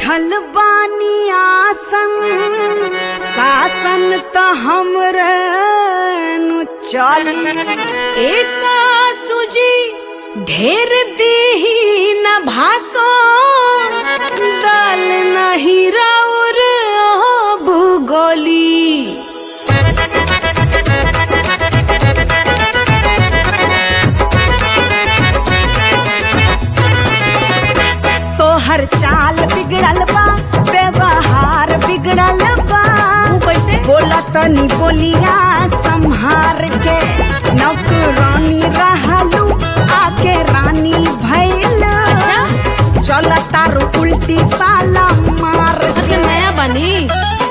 बैठल बानी आसन शासन त हमरे नु चली ऐसा सुजी ढेर दीही न भासो दल नहीं राउर हो भूगोली तोहर चाल बिगड़ल बा व्यवहार बिगड़ल बा वो कैसे बोला तनी बोलिया संहार के नौकरानी रहलू आके रानी भैल अच्छा चल तारू उल्टी पाला मार मतलब के नया बनी